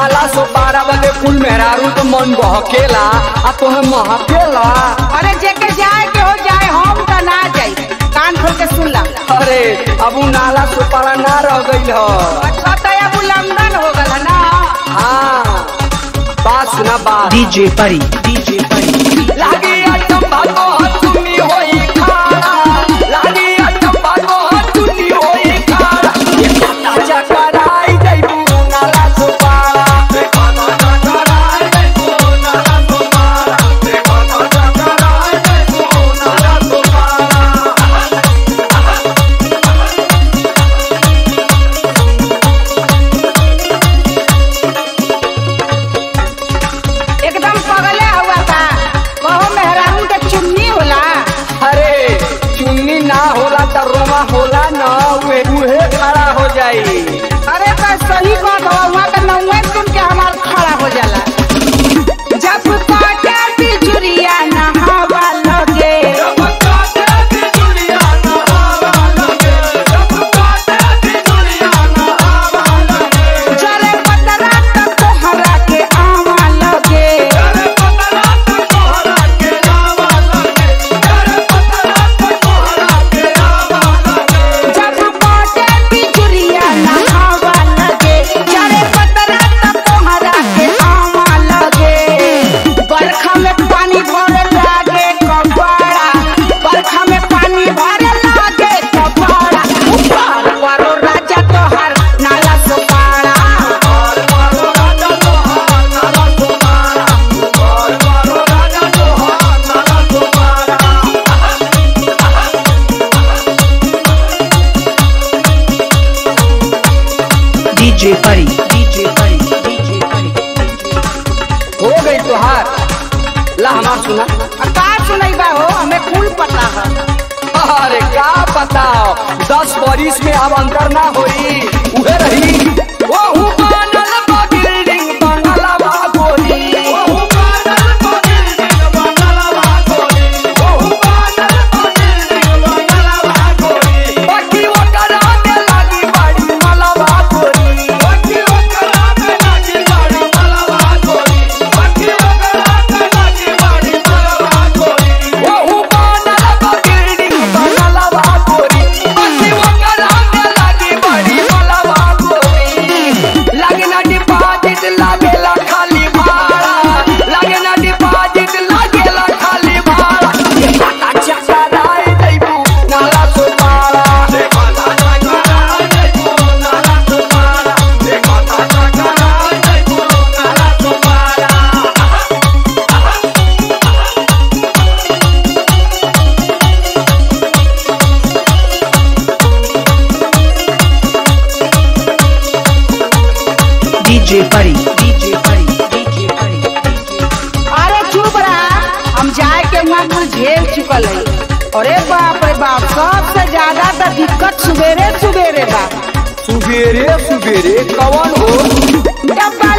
नाला सो बारह बजे कुल मेहरारू तो मन बहकेला आ तोहे महकेला अरे जेके जाए के हो जाए हम त ना जाई कान खोल के सुन ला अरे अब उ नाला सो पारा ना रह गइल ह अच्छा तो अब उल्लंघन हो गल है ना हाँ बात सुना बात DJ Pari, DJ Pari. लागी अचंबा तो हथुनी होई खाड़ा लागी अचंबा तो हथुनी होई खाड़ा ये काटा चकराई जइबू नाला सो पारा ये काटा चकराई जइबू नाला सो पारा ये काटा चकराई जइबू नाला सो पारा एकदम पगले हुआ था कहो मेहरारू के चुन्नी होला अरे चुन्नी ना होला त रोमा होला न उहे उहे खड़ा हो जाई अरे तो सही बात हो वहाँ का नौवे सुन के हमार खड़ा हो जाला जब काटे बिजुरिया नहावा लगे जरे पतरा त तोहरा के आवा लगे जब काटे बिजुरिया नहावा लगे जरे पतरा त तोहरा के आवा लगे बरखा में पानी भरे लागे कपड़ा बरखा में पानी भरे लागे कपड़ा ऊपर वारो राजा तोहर नाला Sopara DJ Pari, DJ Pari, DJ Pari. हो गई तोहार ला हमार सुना आ का सुनैबा हो हमें कुल पता है अरे का पता दस बरिस में अब अंतर ना होई उहे रही ओहू बनल बा बिल्डिंग बंगलवा गोरी ओहू बनल बा बिल्डिंग बंगलवा गोरी ओहू बनल बा बिल्डिंग बंगलवा गोरी बाकी ओकरा में लागी बाड़ी मलवा गोरी बाकी ओकरा में लागी बाड़ी मलवा गोरी बाकी ओकरा में लागी बाड़ी मलवा गोरी ओहू बनल बा बिल्डिंग बंगलवा गोरी बाकी ओकरा में लागी बाड़ी मलवा गोरी लागे ना डिपॉजिट लागेला खाली भाड़ा लागे ना डिपॉजिट लागेला खाली भाड़ा ये पता चकराए जइबू नाला सो पारा ये पता चकराए जइबू नाला सो पारा ये पता चकराए जइबू नाला सो पारा DJ Pari, DJ Pari, DJ Pari. अरे चुप रहा हम जाए के वहाँ कुल झेल चुकल है अरे बाप रे बाप सबसे ज्यादा तो दिक्कत सुबेरे सुबेरे बा सुबेरे सुबेरे कवन हो डब्बा